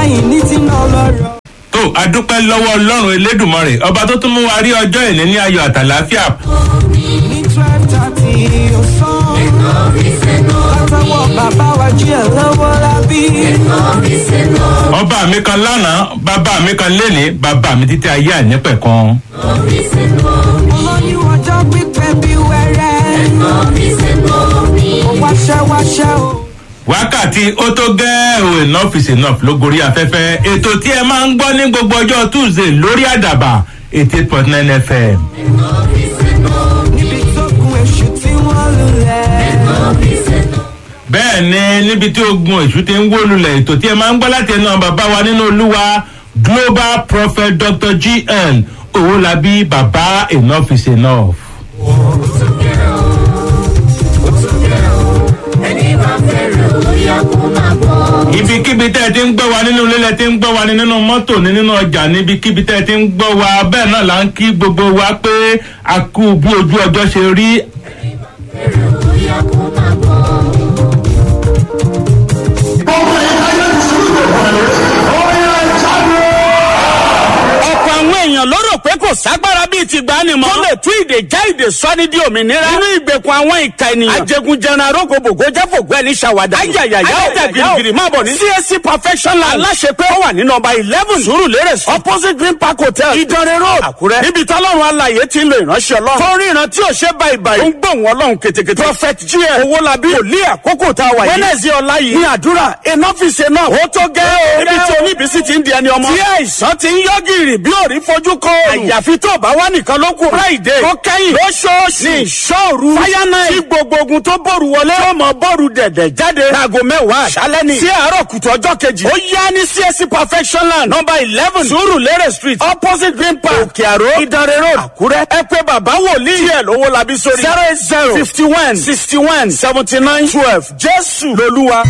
lẹ́yìn ní tí náà lọ́rọ̀. tó adúpẹ́ lọ́wọ́ ọlọ́run elédùnmọ́rè ọba tó tún mú wa rí ọjọ́ ìní ní ayọ̀ àtàláfíà ní twelve thirty ọ̀sán. látọwọ́ bàbá wa jí ẹ̀ lọ́wọ́ lábí. ọba mi kan lánàá bàbá mi kan lénìí bàbá mi títí ayé àìnípẹ̀kan. olóyún ọjọ́ pípẹ́ bí wẹ́rẹ́. ó wáṣẹ́ wáṣẹ́ o. wákàtí ó tó gẹ́ o enough is enough ló gorí afẹ́fẹ́ ètò tí ẹ máa ń gbọ́ ní gbogbo ọjọ́ tuesday lórí àdàbà eighty eight point nine fm. níbi tó kun èṣù tí wọ́n lulẹ̀. bẹ́ẹ̀ ni níbi tí ogun èṣù ti ń wó lulẹ̀ ètò tí ẹ máa ń gbọ́ láti ẹnu àwọn bàbá wa nínú olúwa global prophet dr gn owólabí bàbá enough is enough. ibikíbi tẹ́ ẹ ti ń gbọ́ wa nínú ilé lẹ ti ń gbọ́ wa ní nínú mọ́tò ní nínú ọjà níbikíbi tẹ́ ẹ ti ń gbọ́ wa bẹ́ẹ̀ náà là ń kí gbogbo wa pé a kú bí ojú ọjọ́ ṣe rí ọ̀pọ̀ àwọn èèyàn ló rò pé kò ságbára bíi ti gbani mọ́. tó lè tú ìdè já ìdè sọ́ni di òmìnira. nínú ìgbèkùn àwọn ìka ènìyàn. ajẹgunjẹran arógbòbògò jẹ́fògbọ́ ẹni ṣàwádà. ayayaya ọjà girigiri máa bọ̀ ní. csc perfection land. aláṣepé ó wà ní nọmba eleven sùúrùlérè sí. opposite green park hotel. ìdánrẹ́ road àkúrẹ́. níbi tọ́lọ́run alàyè ti ń lo ìránṣẹ́ ọlọ́run. tó ń ríran tí ò ṣe báyìí báyìí. ó ń gbóhùn ọlọ́run ketekete. prophet gm owólabí wòlíì àkókò tá a wà yìí. wednesday ọ̀la yìí. ní àdúrà enough is enough. ó tó gẹ́ o. níbi tí oníbísí ti ń di ẹni ọmọ. tí àìsàn ti ń yọ gìrì bí òrí fojú kọ òòrùn. àyàfi tó bá wà nìkan ló kù. friday tó kẹ́yìn lóṣooṣù ní ìṣòru. fire night tí gbogbo ogun tó bòrù wọlé. tó mọ bòrù dẹ̀dẹ̀ jáde. láago mẹ́wàá àṣálẹ́ ni. sí àárọ̀ kùtù ọjọ́ kejì. ó yá ní csc perfection land number eleven surulere street opposite green park òkè àró ìdánrẹ́ road àkúrẹ́. ẹ pé bàbá wòlíì díẹ̀ lówó labí sórí. zero eight zero fifty one sixty one seventy nine twelve jésù lolúwa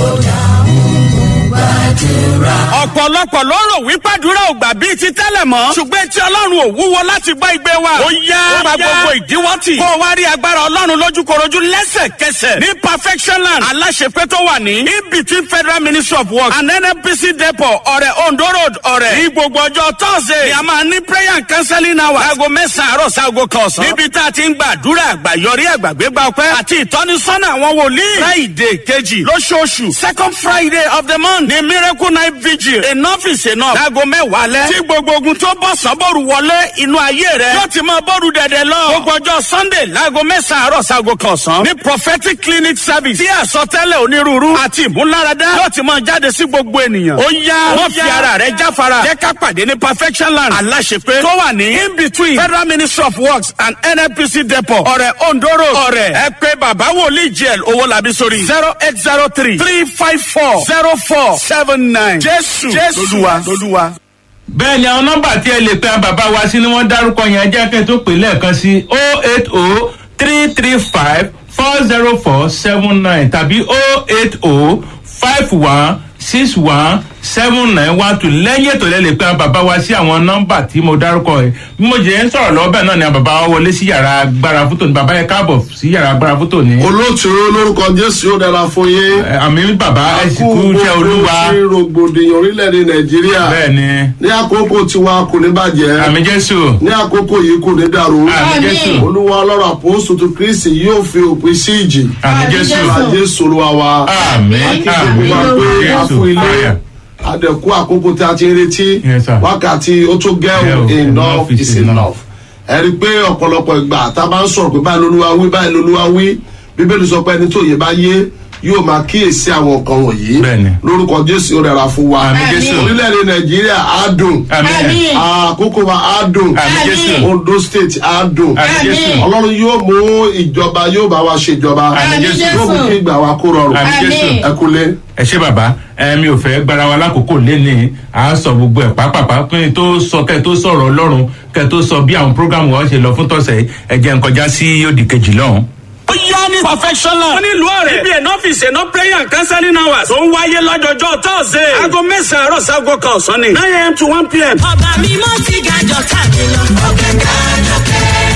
ọ̀pọ̀lọpọ̀ ló rò wípé àdúrà ò gbà bíi ti tẹ́lẹ̀ mọ́. ṣùgbọ́n tí ọlọ́run ò wúwo láti gbọ́ igbe wa. ó yá ó pa gbogbo ìdíwọ́ tì. kó o wá rí agbára ọlọ́run lójúkorojú lẹ́sẹ̀kẹsẹ̀. ní perfection land aláṣepé tó wà ní. in between federal ministry of works and nnpc depot ọ̀rẹ́ ondo road ọ̀rẹ́. ní gbogbo ọjọ́ thursday ni a máa ní prayer and counseling hour. aago mẹ́sàn-án àárọ̀ sáago kan ọ̀sán. níbi tá a ti ń gba àdúrà àgbàyọrí àgbàgbégbá ọpẹ́ àti ìtọ́nisọ́nà àwọn wòlíì. friday kejì lóṣooṣù second friday of the month ní miracle night vigil enough is enough. láago mẹ́wàá lẹ́. tí gbogbo ogun tó bọ̀ sọ́bọ̀rù wọlé inú ayé rẹ̀. yóò ti máa bọ́ọ̀rù dẹ̀dẹ̀ lọ. gbogbo ọjọ́ sunday láago mẹ́sàn-án àárọ̀ sago kan ọ̀sán. ní prophetic clinic service. tí àsọtẹ́lẹ̀ onírúurú àti ìmúláradá. yóò ti máa jáde sí gbogbo ènìyàn. ó yá wọ́n fi ara rẹ̀ jáfara. jẹ́ ká pàdé ní perfection land. aláṣepé tó wà ní in between federal ministry of works and nnpc depot. ọ̀rẹ́ ondo road. ọ̀rẹ́ ẹ pé bàbá wòlíì jl owó làbí sórí. zero eight zero three three five four zero four seven nine. jésù jésù lolúwa. bẹ́ẹ̀ ni àwọn nọ́mbà tí ẹ lè pe àwọn bàbá wa sí ni wọ́n dárúkọ yẹn jẹ́ kẹ́ tó pè lẹ́ẹ̀kan sí o eight o three three five four zero four seven nine tàbí o eight o five one six one seven nine one two lẹ́yìn ètò lẹ́ lè pe àwọn bàbá wa sí àwọn nọ́mbà tí mo dárúkọ yẹn bí mo jẹ́ ń sọ̀rọ̀ lọ́wọ́ bẹ́ẹ̀ náà ni àwọn bàbá wa wọlé sí yàrá agbára fótó ni bàbá yẹn káàbọ̀ sí yàrá agbára fótó ni. olóòtú lórúkọ jésù yóò dára fún yín. Ẹ, àmì bàbá ẹ sì kú iṣẹ́ olúwa ṣe rògbòdìyàn orílẹ̀-èdè nàìjíríà. bẹ́ẹ̀ ni ní àkókò tiwa kò ní bàjẹ́. àmì jésù ní àkókò yìí kò ní dàrú. àmì jésù olúwa ọlọ́run àpòsù tó kristi yóò fi òpin sí ìjì. àmì jésù jésù olúwa wa. àmì àmì Akíkúgbà pé a jésù fún ilé. fire. àdẹ̀kú àkókò tí a ti ń retí. Yes, sir. wákàtí ó tó Yeah, gẹ́rù enough is is enough. enough. ẹ rí i pé ọ̀pọ̀lọpọ̀ ìgbà tá a bá ń sọ̀rọ̀ pé báyìí lolúwa wí báyìí lolúwa wí bíbélì sọ pé ẹni tó yẹ bá yé yóò máa kíyèsí àwọn nǹkan wọ̀nyí Bẹ́ẹ̀ni. lórúkọ jésù ó rẹra fún wa Àmín, Jésù. orílẹ̀-èdè nàìjíríà á dùn àmì àkókò wa á dùn àmì jésù ondo state á dùn àmì jésù ọlọ́run yóò mú ìjọba yóò bá wa ṣèjọba Àmín, Jésù. yóò mú kí ìgbà wa kó rọrùn àmì jésù ẹ kúlé. ẹ ṣé bàbá ẹ mi ò fẹ́ gbára wa lákòókò léni à ń sọ gbogbo ẹ̀ pápápá pé tó sọ kẹ́ tó sọ̀rọ̀ ọlọ́run kẹ́ tó sọ bí àwọn prógámù wọn ṣe lọ fún tọ̀sẹ̀ ẹ jẹ́ n kọjá sí òdì kejì lọ́hùn. ó yá ní perfectional. wọ́n ní ìlú ọ̀rẹ́. ibi ẹ̀nà ọ́fíìsì ẹ̀nà prayer and counseling hours. tó ń wáyé lọ́jọ́jọ́ tọ́sídẹ̀ẹ́. aago mẹ́sàn-án àárọ̀ sago kan ọ̀sán ni. nine am to one pm. ọba mímọ́ ti ga jọ káàkiri lọ. ọ̀gá ga jọ kẹ́. ilé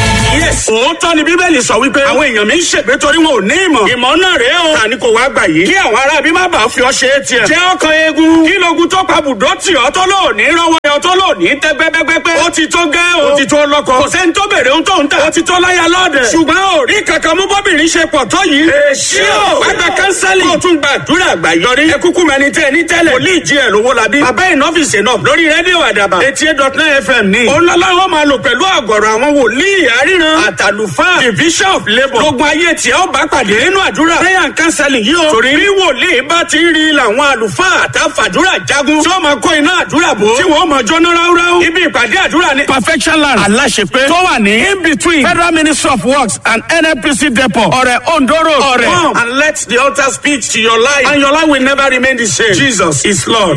yes. òótọ́ ni bíbélì sọ wípé àwọn èèyàn mi ń ṣègbé torí wọn ò ní ìmọ̀. ìmọ̀ náà rèé o. ta ni kò wá gbà yìí. kí àwọn ará bí má bàa fi ọ ṣe é tiẹ̀. jẹ́ ọkàn eegun. kí logun tó pa bùdó tì ọ́ tó lò ní rọwọ́ ẹ̀ tó lò ní tẹ́ pẹ́pẹ́pẹ́. ó ti tó gẹ́ o. ó ti tó lọ́kọ. kò sẹ́ni tó bèrè ohun tó ń tà. ó ti tó láyà lọ́ọ̀dẹ̀. ṣùgbọ́n ò rí kankan mú bọ́bìnrin ṣe pọ̀ tó yìí. èsì o. wá gba kánsẹ́lì. kó o tún gbàdúrà àgbà yọrí. ẹ kúkú mẹni tẹ ní tẹ́lẹ̀. wòlíì jí ẹ̀ lówó labí. bàbá ìnọ́fìsì náà lórí rédíò àdàbà. eighty eight dot nine fm ní. òun lọ́láwọ́ máa lò pẹ̀lú àgọ̀rọ̀ àwọn wòlíì àríran. àtàlùfáà division of labour. gbogbo ayé tí ó bá pàdé nínú àdúrà. prayer and counseling yìí o. torí bí wòlíì bá ti rí làwọn àlùfáà àtàfàdúrà jagun. tí ó máa kó iná àdúrà bò. tí wọ́n máa jóná ráúráú. ibi ìpàdé àdúrà ní. perfection land aláṣepé. tó wà ní in between federal ministry of works and nnpc depot. ọ̀rẹ́ ondoro. ọ̀rẹ́ come and let the altar speak to your life and your life will never remain the same. jesus is lord.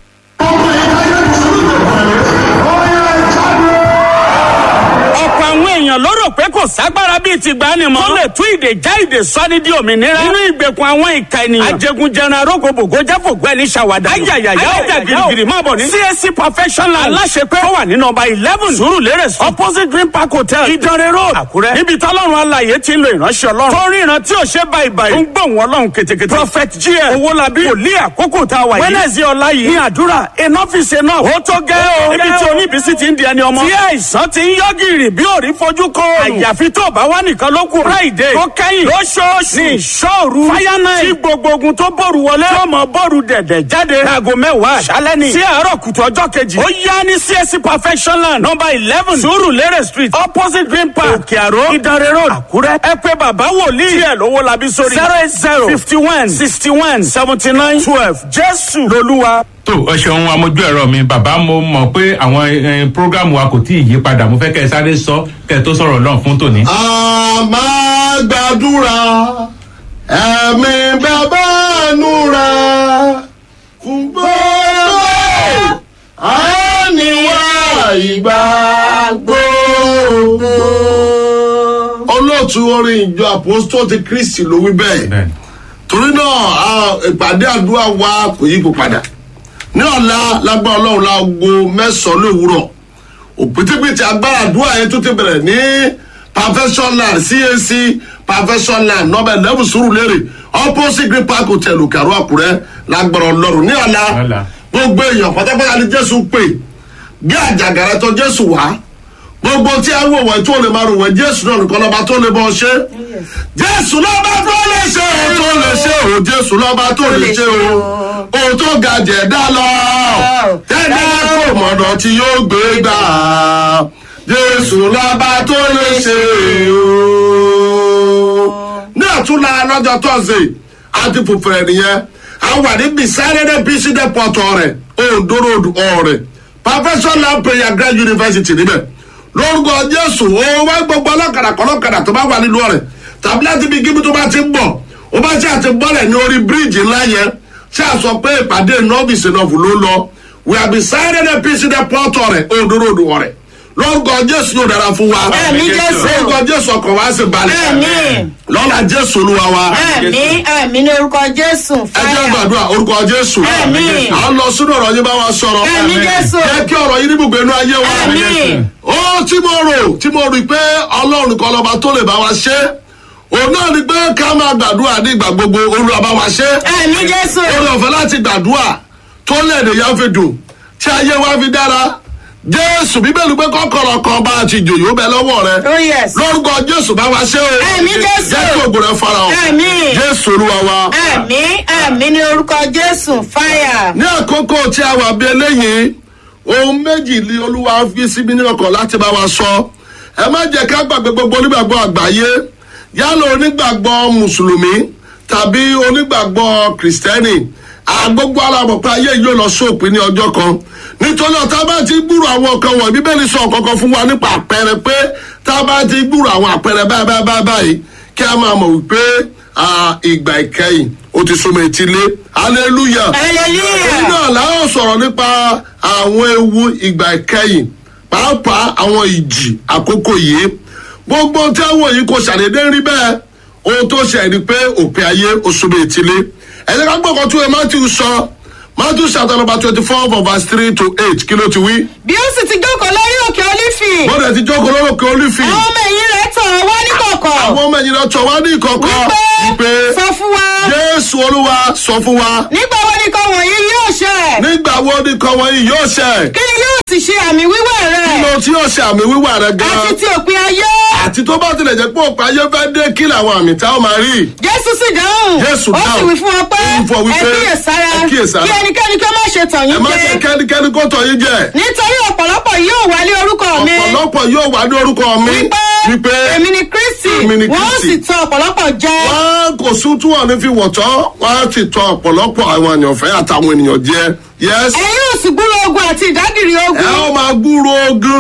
ọ̀pọ̀ àwọn èèyàn ló rò pé kò ságbára bíi ti gbani mọ́. tó lè tú ìdè já ìdè sọ́ni di òmìnira. nínú ìgbèkùn àwọn ìka ènìyàn. ajẹgunjẹran arógbòbògò jáfògbọ́ ẹni ṣàwádà. ayayaya ọjà girigiri máa bọ̀ ní. csc perfection land aláṣepẹ́ tó wà ní nọmba eleven surulere street opposite green park hotel ìdánrẹ́ road àkúrẹ́. níbi tọ́lọ́run alàyè ti ń lo ìránṣẹ́ ọlọ́run. tó rí ìran tí ò ṣe báyìí báyìí. ń gbóhùn ọlọ́run ketekete. prophet gm owolabi wòlíì àkókò tá a wà yìí. wednesday ọ̀la yìí ní àdúrà enough is enough. ó tó gẹ́ o. níbi tí oníbísí ti ń di ẹni ọmọ. tí àìsàn ti ń yọ gìrì bí òrí fojú kọ. àyàfi tó bá wà nìkan ló kù. friday tó kẹ́yìn lóṣooṣù ní ìṣòru. fire night tí gbogbo ogun tó bòrù wọlé. tí ọmọ bòrù dẹ̀dẹ̀ jáde. aago mẹ́wàá àṣálẹ́ ni. sí àárọ̀ kùtù ọjọ́ kejì. ó yá ní csc perfection land number eleven surulere street opposite green park òkè àró ìdánrẹ́ road àkúrẹ́. ẹ pé bàbá wòlíì. tí ẹ lówó labi sórí. zero eight zero fifty one sixty one seventy nine twelve jésù lolúwa. tó ẹ ṣeun amójú ẹ̀rọ mi bàbá mo mọ̀ pé àwọn eh, prógámù wa kò tí ì yí padà mo fẹ́ kẹ́ ẹ sáré sọ kẹ́ ẹ tó sọ̀rọ̀ náà fún tòní. a máa gbàdúrà ẹ̀mí bàbá núra fún gbogbo àníwá ìgbà gbogbo. olóòtú orin ìjọ àpòstó ti kristi ló wí bẹ́ẹ̀ Bẹ́ẹ̀ni. torí náà a- ìpàdé àdúrà wa kò yípo padà ní ọ̀la lágbára ọlọ́run láago mẹ́sàn-án lówùúrọ̀ òpítípitì agbára àdúrà yẹn tó ti bẹ̀rẹ̀ ní perfectionland cac perfectionland nọmba eleven surulere opposite green park hotel òkèrò àkúrẹ́ lágbára ọlọ́run ní ọ̀la Ọ̀la. gbogbo èèyàn pátápátá ni jésù pè bí àjàgàrà tó jésù wá gbogbo tí a wò wọ́n tó lè máa rò wọ́n jésù náà nìkan lọ́ba tó lè bọ́ ṣe jésù lọ́ba tó lè ṣe o tó lè ṣe o jésù lọ́ba tó lè ṣe o o tó ga jẹ̀dá lọ tẹ́lẹ̀ kò mọ̀nà tí yóò gbé gbà jésù lọ́ba tó lè ṣe o. ní àtúnlá lọ́jọ́ tọ́sí àti fòfèrè nìyẹn a wà ní bisáyẹ́dẹ́ bísí dẹ́pọ̀tọ̀ rẹ̀ òǹdóró ọ̀rẹ́ professor lampreya grand university níbẹ̀ lórúkọ jésù ó wá gbogbo ọlọ́kadà kọlọ́kadà tó bá wà nínú ọ̀rẹ́ tàbí láti bí kíbi tó bá ti ń bọ̀ ó bá ṣe àti bọ́lẹ̀ ní orí bíríìjì ńlá yẹn ṣe àsọ pé ìpàdé nọ́ọ̀bìsì náà fò ló ń lọ we are beside the pc depot rẹ̀ òǹdóró ọ̀rẹ́ lórúkọ jésù yóò dára fún wa Àmín, Jésù. lórúkọ jésù ọkọ̀ wa sì balẹ̀ Àmín. lọ́la jésù olúwa wa Àmì àmì ní orúkọ Jésù. ẹ jẹ́ gbàdúrà orúkọ jésù Àmín. à ń lọ sínú ọ̀rọ̀ yín bá wa sọ̀rọ̀ Àmín, Jésù. jẹ́ kí ọ̀rọ̀ yín ní gbogbo inú ayé wa Àmín. ó tí mo rò tí mo rí pé ọlọ́run kan lọ́ba tó lè bá wa ṣe òun náà ni pé ká máa gbàdúrà ní ìgbà gbogbo olúwa bá wa ṣe Àmì Jésù. orí ọ̀fẹ́ láti gbàdúrà tó lẹ́ẹ̀dẹ̀ yẹn fi dùn tí ayé wa fi dára jésù bíbélì pé kọ́kọ́rọ́ kan bá ti jòyó bẹ lọ́wọ́ rẹ Oh yes. lórúkọ jésù bá wa ṣe o Àmín, Jésù. jẹ́ kí ògùn rẹ fara hàn Àmín. jésù olúwa wa Àmì àmì ní orúkọ Jésù. Fáyà. ní àkókò tí a wà bí eléyìí ohun méjì ni olúwa fi síbi ní ọkọ̀ láti bá wa sọ ẹ má jẹ́ ká gbàgbé gbogbo onígbàgbọ́ àgbáyé yálà onígbàgbọ́ mùsùlùmí tàbí onígbàgbọ́ kìrìsìtẹ́nì àgbógbó alábọ̀pẹ́ ayé yóò lọ sóòpin ní ọjọ́ kan nítorí ọ̀tá bá ti gbúrò àwọn kan wọ̀nyí bíbélì sọ kankan fún wa nípa àpẹẹrẹ pé tá a bá ti gbúrò àwọn àpẹẹrẹ báyìí báyìí báyìí báyìí kí a máa mọ̀ wípé ah, ìgbà ìkẹyìn ó ti súnmọ́ etílé hallelujah èyí Hallelujah. náà láwọn sọ̀rọ̀ nípa àwọn ewu ìgbà ìkẹyìn pàápàá àwọn ìjì àkókò yìí gbogbo tí àwọn yìí kò ṣàdédé rí bẹ́ẹ̀ ohun tó ṣe ni pé òpin ayé oṣù méjìlé ẹ̀jẹ̀ ká gbọ́kàn tún ẹ matthew sọ matthew chapter number twenty four from verse three to eight kí ló ti wí. Bí ó sì ti jókòó lórí òkè Olífì. bọ́dẹ̀ ti jókòó lórúkọ olífì Àwọn ọmọ ẹ̀yìn rẹ̀ tọ̀ tọ̀ wá ní kọ̀kọ̀ àwọn ọmọ ẹ̀yìn lọ tọ̀ wá ní ìkọ̀kọ̀ wípé sọ fún wa jésù olúwa sọ fún wa nígbà wo ni kan wọ̀nyí yóò ṣẹ nígbà wo ni kan wọ̀nyí yóò ṣẹ kí ni yóò sì ṣe àmì wíwẹ̀ rẹ̀ kí ló tí yóò ṣe àmì wíwà rẹ gan àti ti òpin ayé àti tó bá tilẹ̀ jẹ́ pé òpin ayé fẹ́ dé kí làwọn àmì tá ó máa rí jésù sì dáhùn Jésù ó sì dáhùn. wí fún wọn pé Ó wí fún ọ wípé, ẹ kíyèsára ẹ kíyèsára. kí ẹnikẹ́ni kí ó má ṣe tàn ẹ yín má jẹ́ jẹ kẹ́nikẹ́ni kó tọ̀ yín jẹ nítorí ọ̀pọ̀lọpọ̀ yóò wá lé orúkọ mi ọ̀pọ̀lọpọ̀ yóò wá ní orúkọ mi wípé wípé èmi ni kristi Èmi ni wọ́n Kristi. sì tàn ọ̀pọ̀lọpọ̀ jẹ wọn kò sún tí wọn ní fi wọ̀tọ́ wọn á ti tọ ọ̀pọ̀lọpọ̀ àwọn ènìyàn fẹ́ àtàwọn ènìyàn jẹ yes ẹ̀yin yóò sì gbúrò ogun àti ìdágìrì ẹ ogun ó máa gbúrò ogun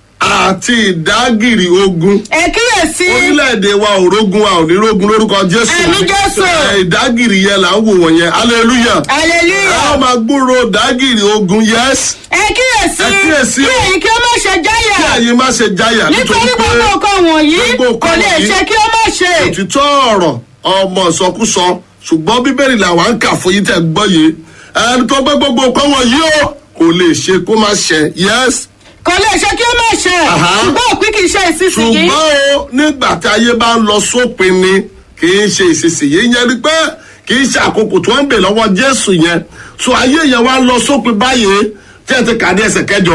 àti ìdágìrì ogun ẹ kíyèsí orílẹ̀-èdè wa ò rógun wa ò ní rógun lórúkọ jésù Àmín Jésù. Ẹ, ìdágìrì yẹn là ń wò wọ̀nyẹn hallelujah ẹ ó hallelujah máa gbúrò ìdágìrì ogun yes ẹ kíyèsí Ẹ kíyèsí kí o. ẹ̀yin kí ó má ṣe kí jáyà ẹ̀yin má ṣe jáyà nítorí gbogbo nǹkan wọ̀nyí gbogbo kò nǹkan lè wọ̀nyí ṣe kí ó má ṣe òtítọ́ ọ̀rọ̀ ọmọ ìsọkúsọ ṣùgbọ́n bíbélì làwọn ń kà fún yín tẹ̀ gbọ́ yìí ẹni tó gbé gbogbo nǹkan wọ̀nyí o kò lè ṣe kó má ṣe yes kò lè ṣe kí ó má ṣe Aha. ṣùgbọ́n òpin kì í ṣe ìsinsìnyí ṣùgbọ́n o nígbà tí ayé bá ń lọ sópin ni kì í ṣe ìsinsìnyí yẹn ni pé kì í ṣe àkókò tí wọ́n ń bè lọ́wọ́ jésù yẹn so ayé yẹn wá lọ sópin báyìí tí ẹ ti kà ní ẹsẹ̀ kẹjọ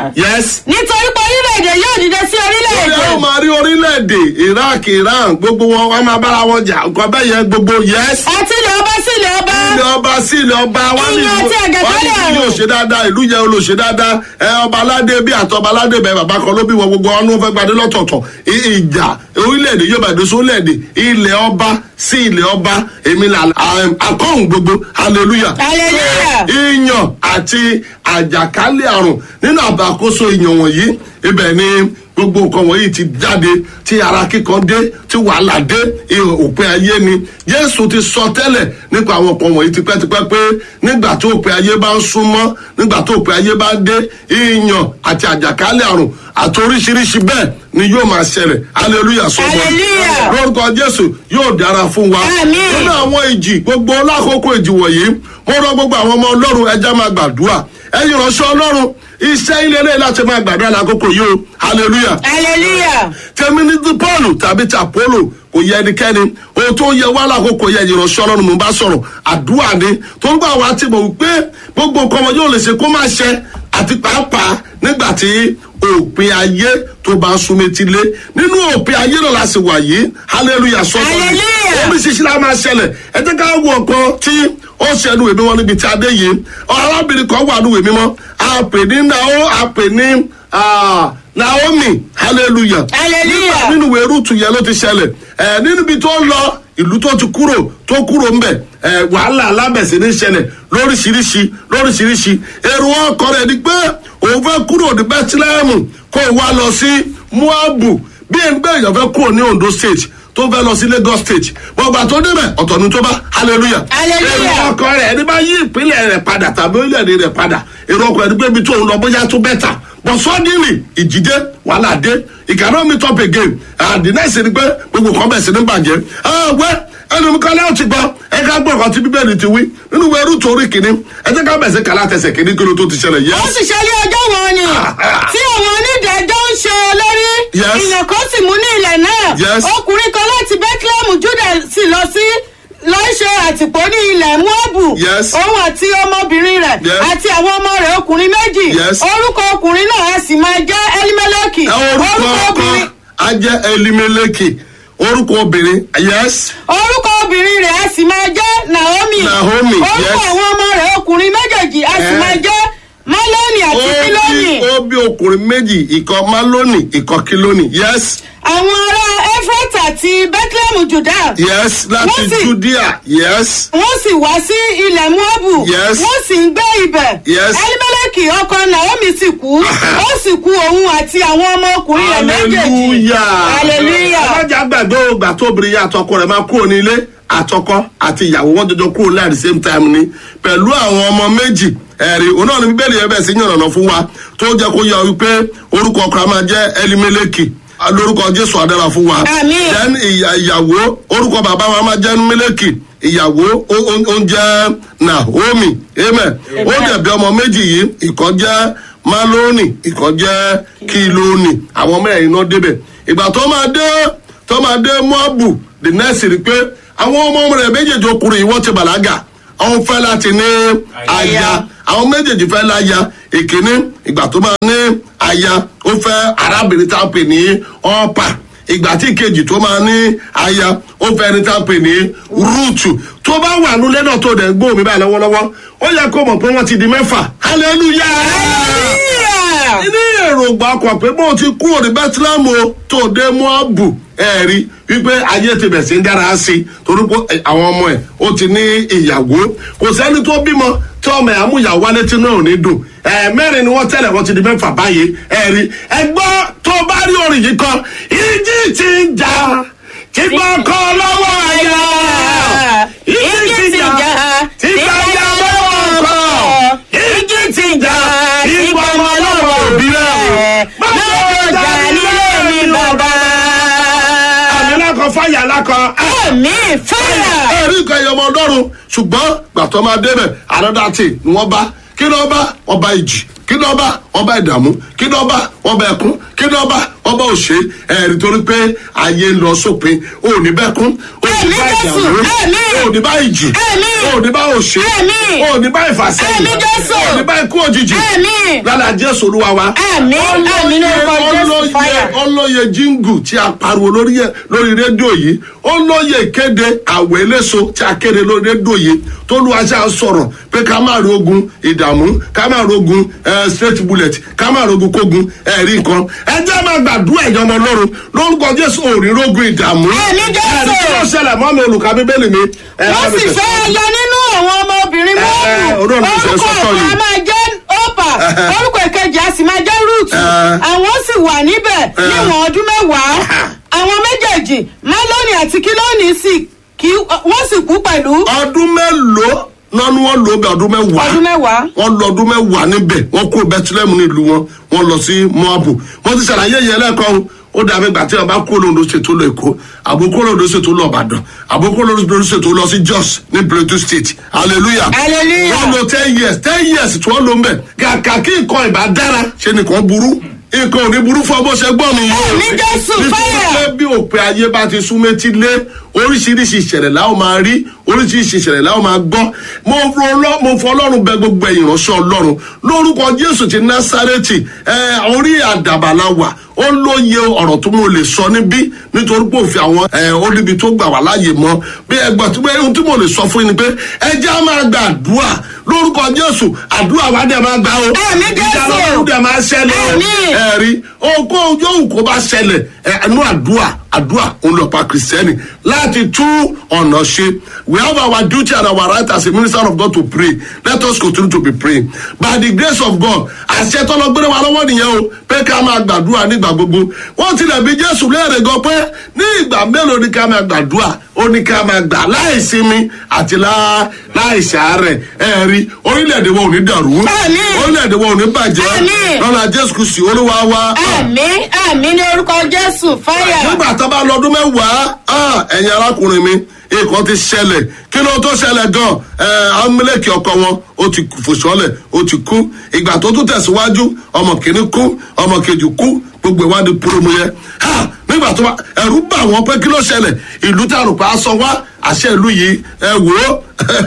yes nítorí pé orílẹ̀-èdè yóò dìde sí Orí orílẹ̀-èdè àwọn máa rí orílẹ̀-èdè Iraq Iran gbogbo wọn wọn máa bára wọn jà nǹkan bẹ́ẹ̀ yẹn gbogbo yes. àti ilẹ̀ ọba sí ilẹ̀ ọba ilé ọba sí ilé ọba wọn ní Ìyàn àti àjàkálẹ̀ wọn ní ìlú àrùn. òṣè dáadáa ìlú yẹn olóṣè dáadáa ẹ ọba aládé bí àti ọba aládé bẹ bàbá kan ló bí wọn gbogbo wọn ní wọn fẹ́ gbadé lọ́tọ̀ọ̀tọ̀ I- ìjà orílẹ̀-èdè yóò bá ìdóso orílẹ̀-èdè ilẹ̀ ọba sí ilẹ̀ ọba èmi là akọ́hùn gbogbo hallelujah. Hallelujah. ìyàn àti àjàkálẹ̀ àrùn nínú àbàkóso ìyàn wọ̀nyí ibẹ̀ ni gbogbo nǹkan wọ̀nyí ti jáde tí ara kíkan dé tí wàhálà dé ihò òpin ayé ni jésù ti sọ tẹ́lẹ̀ nípa àwọn nǹkan wọ̀nyí tipẹ́tipẹ́ pé nígbà tó òpin ayé bá ń súnmọ́ nígbà tó òpin ayé bá dé ìyàn àti àjàkálẹ̀ àrùn àti oríṣiríṣi bẹ́ẹ̀ ni yóò máa ṣẹlẹ̀ hallelujah sọ Hallelujah. lórúkọ jésù yóò dára fún wa Àmín. nínú àwọn ìjì gbogbo lákòókò ìjì wọ̀nyí mo rọ gbogbo àwọn ọmọ ọlọ́run ẹja máa gbàdúrà ẹyin ìránṣẹ́ ọlọ́run iṣẹ́ ilé ilé láti máa gbàdúrà lákòókò yìí o hallelujah hallelujah tèmi ní ti paul tàbí ti apollo kò yẹ ẹnikẹ́ni ohun tó yẹ wá lákòókò yẹ ìránṣẹ́ ọlọ́run mo bá sọ̀rọ̀ àdúrà ni tó ń gbà wá tí mo wí pé gbogbo nǹkan wọn yóò lè ṣe kó má ṣe àti pàápàá nígbà tí òpin ayé tó bá ń súnmọ́ etí lé nínú òpin ayé náà la sì wà yìí hallelujah sọ́kọ́ Hallelujah. oríṣiríṣi la máa ṣẹlẹ̀ ẹ jẹ́ ká wo ọ̀kan tí ó ṣẹnu ìwé mímọ́ níbi tí a dé yìí arábìnrin kan wà ní ìwé mímọ́ a pè ní nao a pè ní ah, naomi hallelujah Hallelujah. Nígbà nínú ìwé rúùtù yẹn ló ti ṣẹlẹ̀ ẹ nínú ibi tó lọ ìlú tó ti kúrò tó kúrò ńbẹ ẹ wàhálà alábẹ̀sẹ̀ ní ṣẹlẹ̀ lóríṣiríṣi lóríṣiríṣi èrò ọkọ rẹ̀ ni pé òun fẹ́ kúrò ní bethlehem kó o wá lọ sí moabu bí ẹni bẹ́ẹ̀ yàn fẹ́ kúrò ní ondo state tó fẹ́ lọ sí lagos state gbọ̀ngbà tó débẹ̀ ọ̀tọ̀ ni tó bá hallelujah Hallelujah. èrò ọkọ rẹ̀ ẹni bá yí ìpínlẹ̀ rẹ̀ padà tàbí orílẹ̀-èdè rẹ̀ padà èrò ọkọ rẹ̀ ni pé ibi tó ń lọ bóyá tó bẹ́tà but suddenly ìjìdé wàhálà dé he cannot meet up again and the next thing ni pé gbogbo kan bẹ̀ sí ní bàjẹ́ ah wẹ́ ẹnu mi kọ́lá ó ti gbọ́ ẹ ká gbọ́ ọ̀kan tí bíbélì ti wí nínú ìwé rúùtù orí kìíní ẹ jẹ́ ká bẹ̀ sí kàlá tẹsẹ̀ kìíní kí ló tó ti ṣẹlẹ̀ yẹ. ó sì ṣe ní ọjọ́ wọn ni tí àwọn onídàájọ́ ń ṣe olórí Yes. ìyàn kan sì mú ní ilẹ̀ náà Yes. ọkùnrin kan láti bethlehem juda sì lọ sí lọ ṣe àtìpó ní ilẹ̀ moabu Yes. òun àti ọmọbìnrin rẹ̀ Yes. àti àwọn ọmọ rẹ̀ ọkùnrin méjì Yes. orúkọ ọkùnrin náà a sì máa jẹ́ elimeleki ẹ orúkọ ọkọ ajẹ́ elimeleki orúkọ obìnrin yes orúkọ obìnrin rẹ̀ a sì máa jẹ́ naomi Naomi, orúkọ yes. àwọn ọmọ rẹ̀ ọkùnrin méjèèjì a sì Eh. máa jẹ́ maloni ó àti kiloni bí ó bí ọkùnrin méjì ìkan maloni ìkan kiloni yes àwọn ará efrata ti bethlehem juda yes láti Wọ́n sì- judea yes wọ́n sì wá sí ilẹ̀ moabu Yes. wọ́n sì ń gbé ibẹ̀ Yes. elimeleki ọkọ naomi sì kú ó sì kú òun àti àwọn ọmọkùnrin rẹ̀ méjèèjì hallelujah alájà gbàgbé ògbà tó obìnrin yẹn àtọkọ rẹ̀ máa kúrò nílé àtọkọ àti ìyàwó wọn jọjọ kúrò láì the same time ni pẹ̀lú àwọn ọmọ méjì ẹ̀rí òun náà ni bíbélì yẹn bẹ̀ sí yànnàná fún wa tó jẹ́ kó yọ wípé orúkọ ọkọ máa jẹ́ elimeleki lórúkọ jésù adára fún wa Àmín. then ìyà- ìyàwó orúkọ bàbá wa máa jẹ́ meleki ìyàwó ó- ó ó ń jẹ́ naomi amen ó dẹ̀ bí ọmọ méjì yìí ìkan jẹ́ maloni ìkan jẹ́ kiloni àwọn mẹ́rin náà débẹ̀ ìgbà tó máa dé tó máa dé moabu the next rí pé àwọn ọmọ rẹ̀ méjèèjì ọkùnrin yìí wọ́n ti bàlágà àwọn fẹ́ láti ní aya àwọn méjèèjì fẹ́ láya ìkíní ìgbà tó máa ní aya ó fẹ́ arábìnrin tá a pè ní ọ́pà ìgbà tí ìkejì tó máa ní aya ó fẹ́ ẹni tá a pè ní rúùtù tó bá wà nulẹ̀ náà tó dẹ̀ ń gbóhùn mi báyìí lọ́wọ́lọ́wọ́ ó yẹ kó mọ̀ pé wọ́n ti di mẹ́fà hallelujah ní èròǹgbà ọkọ̀ pé bó ti kú òní bẹ́tílámù o tó dé mọ́ọ̀bù ẹ̀rí wípé ayé ti bẹ̀ sí ń dára sí i torí pé àwọn ọmọ ẹ̀ ó ti ní ìyàwó kò sẹ́ni tó bímọ tí ọmọ ẹ̀ amúyàwó alẹ́ tí náà ò ní dùn ẹ̀ mẹ́rin ni wọ́n tẹ̀lé wọ́n ti di mẹ́fà báyìí ẹ̀rí ẹgbọ́ tó bá rí orin yìí kan ìjì ti ń jà kígbọ́ kọ́ lọ́wọ́ àyà ìjì ti jà kígbọ́ yà lọ́wọ́ kọ́ ìjì ti jà kígbọ́ ọmọ lọ́wọ́ òbí rẹ̀ lọ́wọ́ jà nílé mi bàbá. àmì lákọ̀ fáyà lákọ̀ ẹ̀mí fẹ́yà. ẹ̀rí nǹkan ẹ̀yọ́ ọmọ ọlọ́run ṣùgbọ́n gbàtọ́ máa débẹ̀ ànádàtì ni wọ́n bá kí ló bá wọ́n bá ìjì kí ló bá wọ́n bá ìdààmú kí ló bá wọ́n bá ẹkún kí ló bá wọ́n bá òṣè ẹ̀rí torí pé ayé ń lọ sópin ò ní bẹ́kún ò ní bá Ẹ̀mí Jésù, ìdààmú ẹ̀mí. ò ní bá ìjì Ẹ̀mí. ò ní bá òṣè Ẹ̀mí. ò ní bá ìfàsẹ́yìn Ẹ̀mí Jésù. ò ní bá ikú òjijì Ẹ̀mí. lálẹ́ jésù olúwa wa Ẹ̀mí, ẹ̀mí lórúkọ Jésù, fire. ọlọ́yẹ jíngù tí a pariwo lórí ẹ- lórí rédíò yìí ọlọ́yẹ ìkéde àwẹ̀ eléso tí a kéde lórí rédíò yìí tólúwaṣẹ́ à ń sọ̀rọ̀ pé ká má rí ogun ìdààmú ká má rí ogun eh, straight bullet ká má rí ogun kógun ẹ̀rí nǹkan ẹ jẹ́ máa gbàdúrà ẹ̀yọ́ ọmọ ọlọ́run lórúkọ jésù òrí rógun ìdààmú Ẹ̀mí Jésù. ẹ̀rí kí ló ṣẹlẹ̀ mọ́ mi olùkà bíbélì mi. ẹ, wọ́n bá mi sì tẹ̀síwájú. fẹ́ yọ nínú àwọn ọmọbìnrin ẹ, mọ́ọ̀mù orí ọ̀nà ìṣẹ́ orúkọ sọ́tọ̀ ọ̀kan yìí. a máa jẹ́ ọ́pà orúkọ ìkejì a sì máa jẹ́ root Ẹ. àwọn sì wà níbẹ̀ níwọ̀n ọdún mẹ́wàá àwọn méjèèjì málónì àti kílónì sì kí wọ́n sì kú pẹ̀lú ọdún mélòó nánú wọn lò ó bẹ ọdún mẹ́wàá ọdún mẹ́wàá. wọ́n lọ ọdún mẹ́wàá níbẹ̀ wọ́n kó bẹ́tílẹ́mù nílùú wọn wọ́n lọ sí moabu wọ́n ti ṣàlàyé yẹn lẹ́ẹ̀kan ó dàbí gbà tí wọn bá kó lóńdó ṣètò lọ èkó àbúkó lóńdó ṣètò lọ ìbàdàn àbúkó lóńdó ṣètò lọ sí jos ní plateau state hallelujah Hallelujah. wọ́n lo ten years ten years tí wọ́n lò ń bẹ̀ kàkà kí nǹkan ìbá dára ṣe nìkan burú nǹkan ò ní burú fún ọ bó ṣe gbọ́ mi yìí Ní Jésù, fire. pé bí òpin ayé bá ti sún méjì lé oríṣiríṣi ìṣẹ̀lẹ̀ láwọn máa rí oríṣiríṣi ìṣẹ̀lẹ̀ láwọn máa gbọ́ mo fọ ọlọ́- mo fọ ọlọ́run bẹ gbogbo ẹ̀yìn ránṣẹ́ ọlọ́run lórúkọ jésù ti násárẹ́tì ẹ orí àdàbà la wà ó lóye ọ̀rọ̀ tó mo lè sọ níbí nítorí pé òfin àwọn ẹ ó níbi tó gbà wá láàyè mọ́ bí ẹgbẹ́ tó bẹ́ẹ̀ ohun tí mo lè sọ fún yín ni pé ẹ jẹ́ á máa gba àdúrà lórúkọ jésù àdúrà wa dẹ̀ máa gbà o Àmín, Jésù. ìjà lọ́rùn dẹ̀ máa ṣẹlẹ̀ o Àmín. ẹ̀rí ogún yóò kó bá ṣẹlẹ̀ ẹnu àdúrà àdúrà òun lọ pa kìrìsìtẹ́nì láti tú ọ̀nà ṣe we have our duty and our right as a minister of God to pray let us continue to be praying by the grace of God àṣẹ tọ́lọ gbére wa lọ́wọ́ nìyẹn o pé ká máa gbàdúrà nígbà gbogbo wọ́n tilẹ̀ bí Jésù léèrè gan pé ní ìgbà mélòó ni ká máa gbàdúrà ó ní ká máa gbà láìsinmi àti lá- láìsàárẹ̀ ẹ̀rí orílẹ̀-èdè wa ò ní dàrú Àmín. orílẹ̀-èdè wa ò ní bàjẹ́ Àmín. lọ́la Jésù Kristi olúwa wa ẹ̀mí ẹ̀mí ní orúkọ jésù fáyà. nígbà tó bá lọ́dún mẹ́wàá ah, ẹ̀yin arákùnrin mi nǹkan ti ṣẹlẹ̀ kí ló tó ṣẹlẹ̀ gan ẹ̀ amúlẹ̀kì ọkọ wọn ó ti fòṣọ́lẹ̀ ó ti kú ìgbà tó tún tẹ̀síwájú ọmọ kìíní kú ọmọ kejì kú gbogbo ìwádìí púrọ́mù yẹn ha nígbà tó bá ẹ̀rú bà wọ́n pé kí ló ṣẹlẹ̀ ìlú tá a rò pé a sọ wá àṣẹ ìlú yìí ẹ wò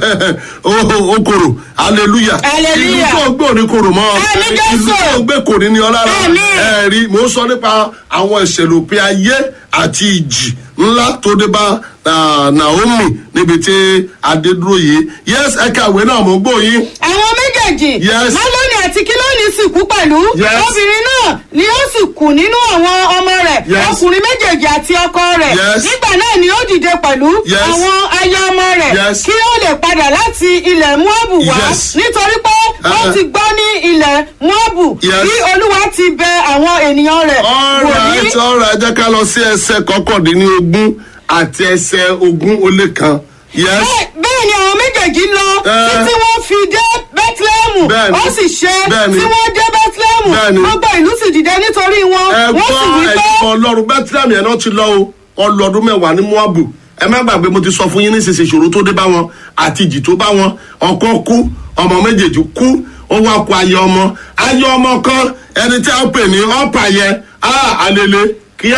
ó ó kòrò hallelujah Hallelujah. ìlú tó gbé òní kòrò mọ́ Àmín, ìlú Jésù. tó gbé kò ní ní ọ lára Àmín. ẹ rí mò ń sọ nípa àwọn ìṣẹ̀lẹ̀ òpin ayé àti ìjì ńlá tó dé bá ah, naomi níbi tí adédúró yìí yes ẹ kàwé náà mò ń gbọ́ yín àwọn méjèèjì Yes. málónì àti kílónì sì kú pẹ̀lú Yes. obìnrin náà ni ó sì kù nínú àwọn ọmọ rẹ̀ Yes. ọkùnrin méjèèjì àti ọkọ rẹ̀ Yes. nígbà náà ni ó dìde pẹ̀lú Yes. àwọn aya ọmọ rẹ̀ Yes. kí ó lè padà láti ilẹ̀ moabu wá Yes. nítorí pé wọ́n Uh-uh. ti gbọ́ ní ilẹ̀ moabu Yes. bí olúwa ti bẹ àwọn ènìyàn rẹ̀ wò ní alright alright jẹ́ ká lọ sí ẹsẹ̀ kọkàndínlógún àti ẹsẹ̀ ogún ó lé kan yes Bẹ́ẹ̀- bẹ́ẹ̀ ni àwọn méjèèjì lọ Eh. títí wọ́n fi dé bẹ́tílẹ́mù Bẹ́ẹ̀ni. ó sì ṣe Bẹ́ẹ̀ni. tí wọ́n dé bẹ́tílẹ́mù Bẹ́ẹ̀ni. gbogbo ìlú sì dìde nítorí wọn ẹ wọ́n sì wí gbọ́ pé ẹ̀yìn ọlọ́run bẹ́tílámì ẹ̀ náà ti lọ o ọlọ́dún mẹ́wàá ní moabu ẹ má gbàgbé mo ti sọ fún yín nísinsìnyí ìṣòro tó dé bá wọn àti ìjì tó bá wọn ọkọ kú ọmọ méjèèjì kú ó wá kó ayé ọmọ ayé ọmọ kan ẹni tí a pè ní ọ̀pá yẹn á àlele kíá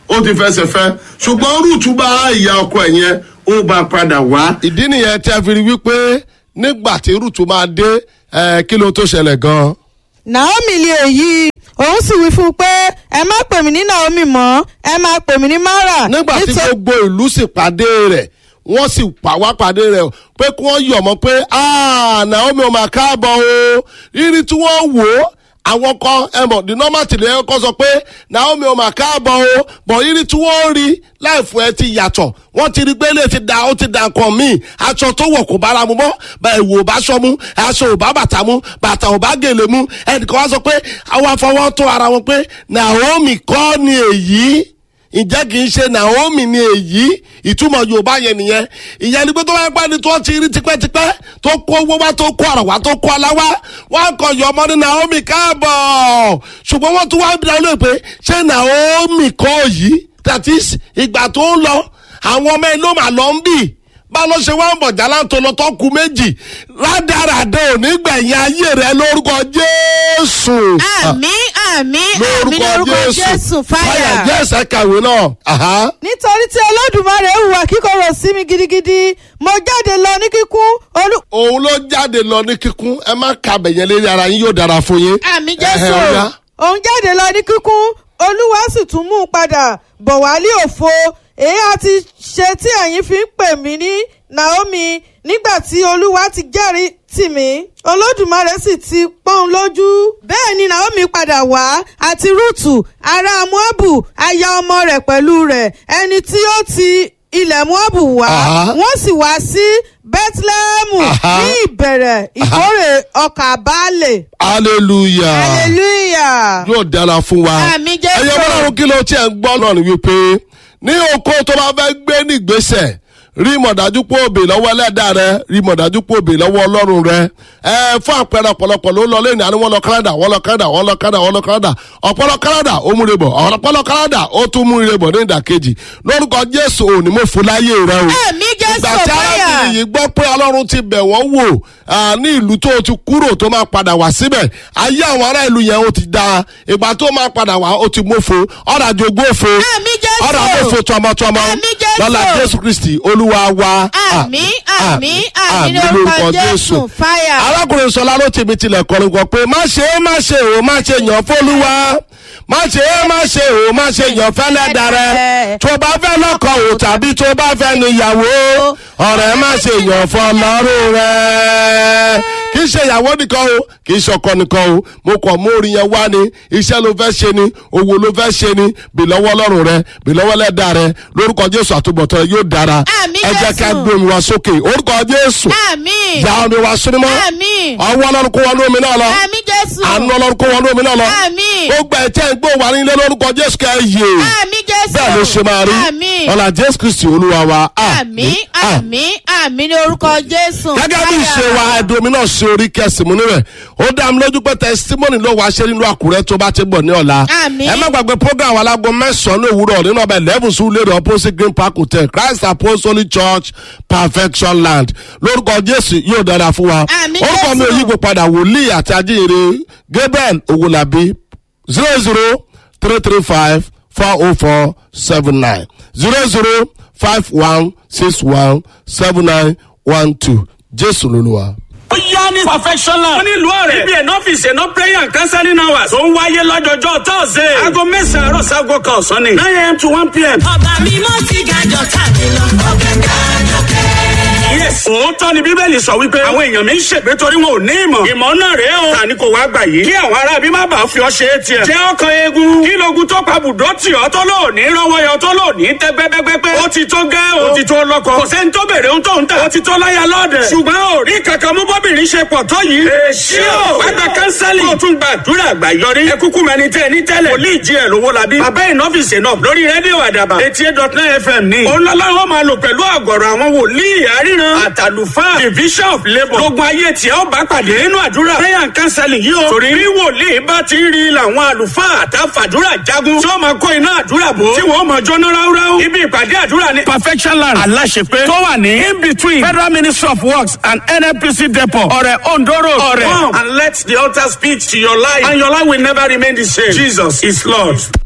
ó ti fẹsẹ̀ fẹ́ ṣùgbọ́n rúùtù bá ìyá ọkọ ẹ̀ yẹn ó bá padà wá. ìdí nìyẹn tí a fi rí wípé nígbà tí rúùtù máa dé ẹ, kí ló tó ṣẹlẹ̀ gan-an. naomi lè èyí òun sì wí fún un pé ẹ má pè mí ní naomi mọ́ ẹ máa pè mí ní mara. nígbà tí nítorí- gbogbo ìlú sì pàdé rẹ̀ wọ́n sì pa wá pàdé rẹ̀ pé kí wọ́n yọ̀ mọ́ pé "Ah, naomi ọmọ àkáàbọ̀ o rírí tí wọ́n wò ó àwọn kan ẹ mọ̀ the normal tìlẹ̀ ẹ kọ́ sọ pé naomi ọmọ àkáàbọ̀ o bọ̀ rírí tí wọ́n rí láìfù ẹ ti yàtọ̀ wọ́n ti rí gbélé ti da ó ti da nǹkan míì aṣọ tó wọ̀ kò bára mu mọ́ bẹ́ẹ̀ wò ò bá ṣọ mu aṣọ ò bá bàtà mu bàtà ò bá gèlè mu ẹnìkan wá sọ pé àwọn afọwọ́ tó ara wọn pé naomi kọ́ ni èyí ǹjẹ́ kì í ṣe naomi ni èyí ìtumọ̀ yorùbá yẹn nìyẹn ìyẹn ni pé tó bá pẹ́ ni tó ti rí tipẹ́tipẹ́ tó kó owó wá tó kó ọ̀rọ̀ wá tó kó ọlá wá wọ́n kọ yọ ọmọ ní naomi káàbọ̀ ṣùgbọ́n wọ́n tún wá bí dáwọn lóye pé ṣé naomi kọ́ yìí that is ìgbà tó ń lọ àwọn ọmọ ẹ ló mà lọ ń bì bá ló ṣe wá ń bọ̀ jálá tó lọ tó ku méjì rádaràdà ò ní gbẹ̀yìn ayé rẹ lórúkọ jésù àmì àmì àmì lórúkọ jésù fáyà. jésù kàwé náà. Aha. nítorí tí olódùmarè hùwà kíkorò sí mi gidigidi mo jáde lọ ní kíkún olú. òun ló jáde lọ ní kíkún ẹ má ka bẹ̀yẹn lérí ara yín yóò dára fún yín. àmì Ẹhẹ́, jésù ó yá. òun jáde lọ ní kíkún olúwa sì tún mú un padà bọ̀ wálé òfo èyí àti ṣe tí ẹ̀yin fi ń pè mí ní naomi nígbà tí olúwa ti jẹ́rìí tì mí olódùmarè sì ti pọ́n lójú bẹ́ẹ̀ ni naomi padà wá àti rúùtù ará moabu aya ọmọ rẹ̀ pẹ̀lú rẹ̀ ẹni tí ó ti ilẹ̀ moabu wá Aha. wọ́n sì wá sí bethlehem Aha. ní ìbẹ̀rẹ̀ ìkórè ọkà baálé hallelujah hallelujah. yóò dára fún wa. Àmín Jésù. ẹyẹ bọ́lárun kí ló tiẹ̀ ń gbọ́ náà ni wípé ní oko tó bá fẹ́ gbé ní ìgbésẹ̀ rí mọ̀dájú pé òbí lọ́wọ́ ẹlẹ́dàá rẹ rí mọ̀dájú pé òbí lọ́wọ́ ọlọ́run rẹ ẹ fún àpẹẹrẹ ọ̀pọ̀lọpọ̀ ló lọ lẹ́yìn àní wọ́n lọ canada wọ́n lọ canada wọ́n lọ canada wọ́n lọ canada ọ̀pọ̀lọ canada ó múre bọ̀ ọ̀pọ̀lọ canada ó tún múre bọ̀ ní ìdàkejì lórúkọ jésù òní mo fún láyé rẹ o Àmín Jésù, ìgbà tí fáyà. arábìnrin yìí gbọ́ pé ọlọ́run ti bẹ̀ wọ́n wò ah, ní ìlú tó ti kúrò tó máa padà wá síbẹ̀ ayé àwọn ará ìlú yẹn ó ti da ìgbà tó máa padà wá ó ti mófo ọ̀rọ̀ àjogún òfo Àmín Jésù. ọ̀rọ̀ àmófo tọmọtọmọ Àmín Jésù. lọ́la jésù kristi olúwa wa àmì àmì àmì lórúkọ jésù fáyà. arákùnrin sọlá ló tèmi tilẹ̀ kọrin kan pé má ṣe é má ṣe ò má ṣe yàn fólúwa má ṣe é má ṣe ò má ṣe yàn fẹ́lẹ́ darẹ̀ tó bá fẹ́ lọ́kọ̀ ò tàbí tó bá fẹ́ níyàwó ọ̀rẹ́ má ṣe yàn fọlọ́run rẹ̀ kì í ṣe ìyàwó nìkan o kì í ṣe ọkọ nìkan o mo kàn mú orin yẹn wá ni iṣẹ́ ló fẹ́ ṣe ni owó ló fẹ́ ṣe ni bí lọ́wọ́ ọlọ́run rẹ bí lọ́wọ́ lẹ́dà rẹ lórúkọ jésù àtúbọ̀tán rẹ yóò dára Àmín, ẹ jẹ́ ká Jésù. gbé omi wá sókè orúkọ jésù àmì ìyá omi wá súnmọ́ àmì ọwọ́ ọlọ́run kó wọnú omi náà lọ àmì jésù àánú ọlọ́run kó wọnú omi náà lọ àmì gbogbo ẹ̀tẹ́ ń gbó wà nílé lórúkọ jésù kẹ́ ẹ yè àmì jésù bẹ́ẹ̀ ló ṣe máa rí àmì ọ̀là jésù kristi olúwa wa àmì àmì àmì ní orúkọ jésù gẹ́gẹ́ bí ìṣe wa ẹ̀dùn omi náà ṣe orí kẹsì mú níbẹ̀ ó dá mi lójú pé tẹsítímọ́nì ló wàá ṣe nínú àkúrẹ́ tó bá ti bọ̀ ní ọ̀la Àmín. ẹ má gbàgbé program alágo mẹ́sàn-án ní òwúrọ̀ nínú ọbẹ̀ eleven sùn lérò opposite green park hotel christ apostolic church perfection land lórúkọ jésù yóò dára fún wa Àmín, orúkọ mi ò Jésù. yípo padà wòlíì àti ajíhìnrere gabriel owolabi zero zero three three five four oh four seven nine zero zero five one six one seven nine one two jésù lolúwa. ó yá ní perfectional. wọ́n ní ìlú ọ̀rẹ́. ibi ẹ̀nà ọ́fíìsì ẹ̀nà prayer and counseling hours. tó ń wáyé lọ́jọ́jọ́ tọ́sídẹ̀ẹ́. aago mẹ́sàn-án àárọ̀ sago kan ọ̀sán ni. nine am to one pm. ọba mímọ́ ti gàjọ tàbí lọ ọ̀gá gàjọ kẹ́. yes. òótọ́ ni bíbélì sọ wípé. àwọn èèyàn mi ń ṣègbè torí wọn ò ní ìmọ̀. ìmọ̀ náà rèé o. tani kò wá gbà yìí. kí àwọn ará bí má bàa fi ọ ṣe é tiẹ̀. jẹ́ ọkàn eegun. kí logun tó pa bùdó tì ọ́ tó lò ní rọ́wọ́ yọ tó lò ní tẹ́ gbẹ́gbẹ́gbẹ́. ó ti tó gẹ́ o. ó ti tó lọ́kọ. kò sẹ́ni tó bèrè ohun tó ń tà. ó ti tó láyà lọ́ọ̀dẹ̀. ṣùgbọ́n ò rí kankan mú bọ́bìnrin ṣe pọ̀ tó yìí. èsì o. wá gba kánsálì. kó o tún gba àdúrà àgbà yọrí. ẹ kúkú mẹni tẹ ní tẹ́lẹ̀. wòlíì jí ẹ̀ lówó la bí. bàbá ìnọ́fìsì náà lórí rédíò àdàbà. eighty eight dot nine fm ní. olólùwọ́ máa lò pẹ̀lú àgọ̀rọ̀ àwọn wòlíì àríran. àtàlùfáà division of labour. gbogbo ayé tí ó bá pàdé nínú àdúrà. prayer and counseling yìí o. torí bí wòlíì bá ti ń rí làwọn àlùfáà àtàfàdúrà jagun. tí wọ́n máa kó iná àdúrà bò. tí wọ́n máa jóná ráúráú. ibi ìpàdé àdúrà ni. perfection land aláṣepé. tó wà ní in between federal ministry of works and nnpc depot. ọ̀rẹ́ ondo road. ọ̀rẹ́ come and let the altar speak to your life and your life will never remain the same. jesus is lord.